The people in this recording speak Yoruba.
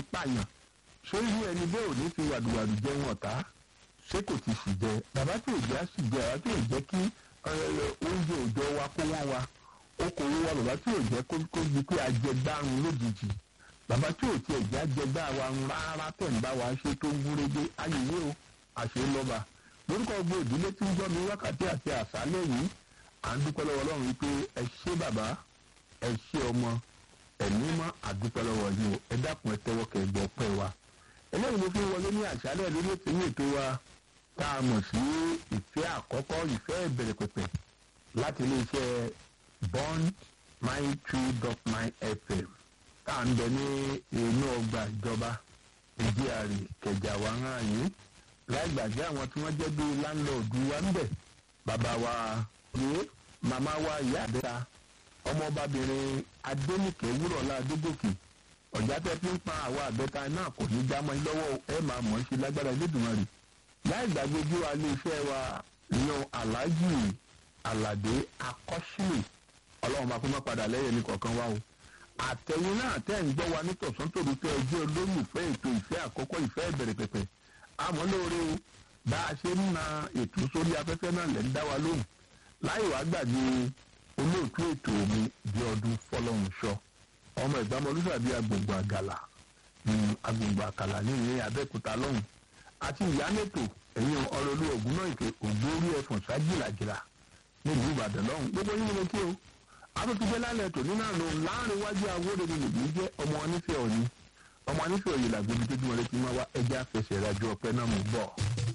pààyàn ṣé irú ẹni bẹ́ẹ̀ ò ní fi wàdùwàdù jẹun ọ̀tá ṣé kò ti sì jẹ bàbá tí ò jẹ́ á sì jẹ bàbá tí ò jẹ́ kí oúnjẹ òòjọ́ wa kó wọ́n wa okòwò wa bàbá tí ò jẹ́ kó di pé ajẹgbárun lójijì bàbá tí ò tiẹ̀ jẹ́ ajẹgbá wa rárá tẹ̀ ń bá wa ṣe tó ń gúnrégé ayẹyẹ o àṣẹ lọ́ba lórúkọ gbogbo ìdílé tí ń gbọ́ mi wákàtí àti àṣálẹ̀ yìí à ń dúpẹ́ lọ́wọ́ ọlọ́run wípé ẹ ṣé bàbá ẹ ṣé ọmọ ẹ̀mí mọ́ àdúpẹ́ lọ́wọ́ yìí o ẹ dákun ẹ tẹ́wọ́ kẹ́ ẹ gbọ́ pẹ́ wa eléyìí ló fi wọlé ní àṣálẹ̀ lórí ètò ní ètò wa tá a mọ̀ sí ìfẹ́ àkọ́kọ́ ìfẹ́ ìbẹ̀rẹ̀ pẹ̀pẹ̀ láti iléeṣẹ́ bond nine two dot nine fm tá à ń bẹ ní inú ọgbà ìjọba ìdíàrí kẹjà wa ń hàn yìí láì gbàgbé àwọn tí wọ́n jẹ́ bíi láńlọ́ọ̀dù wa ń bẹ̀ bàbá wa rèé màmá wa ìyá àdẹ́ta ọmọbabìnrin adénìkẹ́ wúrọ̀lá adégòkè ọ̀já tẹ́ fi ń pa àwa àbẹ́ta náà kò ní já mọ́ ẹ lọ́wọ́ ẹ máa mọ̀ ọ́ ṣe lágbára Elédùmarè láì gbàgbé bí wa ilé iṣẹ́ wa yan aláàjì aládé akọ́sílẹ̀ ọlọ́run máa kó má padà lẹ́yìn ní kọ̀ọ̀kan wa o àtẹ̀yìn náà tẹ́ ń gbọ́ wa ní tọ̀sán tòru tẹ́ ẹ jẹ́ olólùfẹ́ ètò ìfẹ́ àkọ́kọ́ ìfẹ́ ìbẹ̀rẹ̀ pẹ̀pẹ̀ àmọ́ lóore o bá a ṣe ń na ètò sórí afẹ́fẹ́ náà lẹ́ ń dá wa lóhùn láì wá gbàgbé olóòtú ètò mi di ọdún fọlọ́run ṣọ ọmọ ìgbàmọ olùsàbí agbègbè àgàlà agbègbè àkàlà ní ìyẹn abẹ́òkúta lọ́hùn àti ìyámẹ́tò ẹ̀yìn ọ̀rọ̀ olú ògùn náà ìpè ògbórí ẹ̀fọ̀n ságìlàgìlà nílùú ìbàdàn lọ́hùn gbogbo yín ni kí o àtúntúgbẹ́ lálẹ́ tò nínú àná láàrin wájú awóde ni lèmi jẹ́ ọmọ onífẹ́ òní ọmọ onífẹ́ òye làgbébi tó dúró létí máa wá ẹja fẹsẹ̀ rájọ ọpẹ náà mú bọ̀.